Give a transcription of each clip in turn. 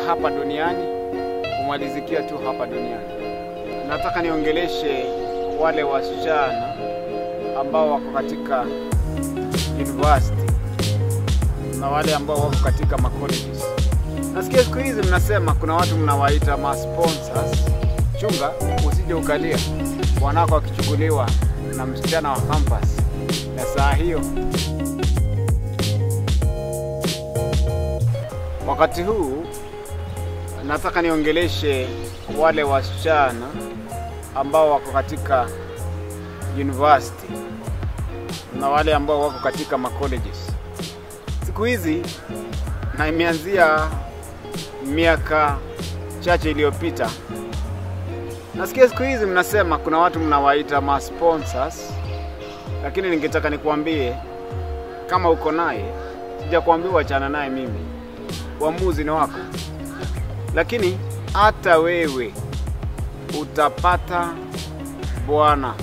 hapa duniani kumalizikia tu hapa duniani. Nataka niongeleshe wale wasichana ambao wako katika university na wale ambao wako katika ma colleges. Nasikia siku hizi mnasema kuna watu mnawaita ma sponsors. Chunga usije ukalia bwanako akichukuliwa na msichana wa campus, na saa hiyo wakati huu nataka niongeleshe wale wasichana ambao wako katika university na wale ambao wako katika ma colleges. Siku hizi na imeanzia miaka chache iliyopita, nasikia siku hizi mnasema kuna watu mnawaita ma sponsors, lakini ningetaka nikuambie kama uko naye, sijakuambia wachana naye mimi, uamuzi ni wako, lakini hata wewe utapata bwana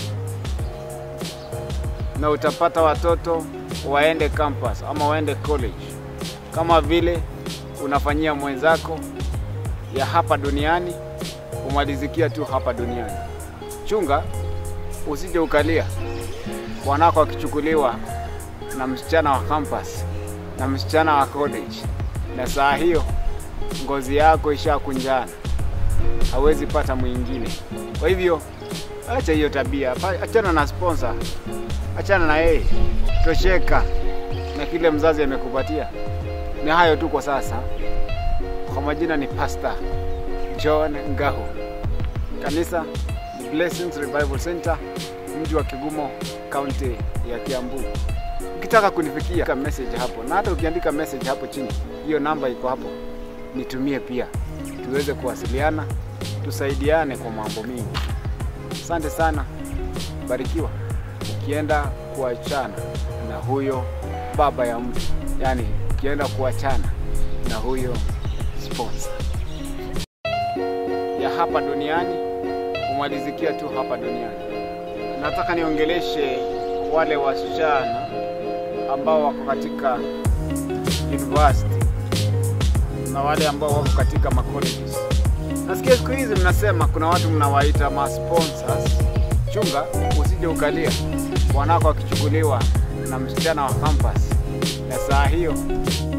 na utapata watoto waende campus ama waende college, kama vile unafanyia mwenzako ya hapa duniani, kumalizikia tu hapa duniani. Chunga usije ukalia bwanako akichukuliwa na msichana wa campus na msichana wa college, na saa hiyo ngozi yako ishakunjana, hawezi pata mwingine. Kwa hivyo acha hiyo tabia, achana na sponsor, achana na yeye, tosheka na kile mzazi amekupatia. Ni hayo tu kwa sasa. Kwa majina ni Pastor John Ngahu, kanisa ni Blessings Revival Center, mji wa Kigumo, kaunti ya Kiambu. Ukitaka kunifikia message hapo, na hata ukiandika message hapo chini, hiyo namba iko hapo, nitumie pia, tuweze kuwasiliana, tusaidiane kwa mambo mingi. Asante sana, barikiwa. Ukienda kuachana na huyo baba ya mtu, yani ukienda kuachana na huyo sponsor ya hapa duniani kumalizikia tu hapa duniani. Nataka niongeleshe wale wasichana ambao wako katika university na wale ambao wako katika ma colleges. Nasikia siku hizi mnasema kuna watu mnawaita ma sponsors. Chunga usije ukalia bwanako akichukuliwa na msichana wa campus, na saa hiyo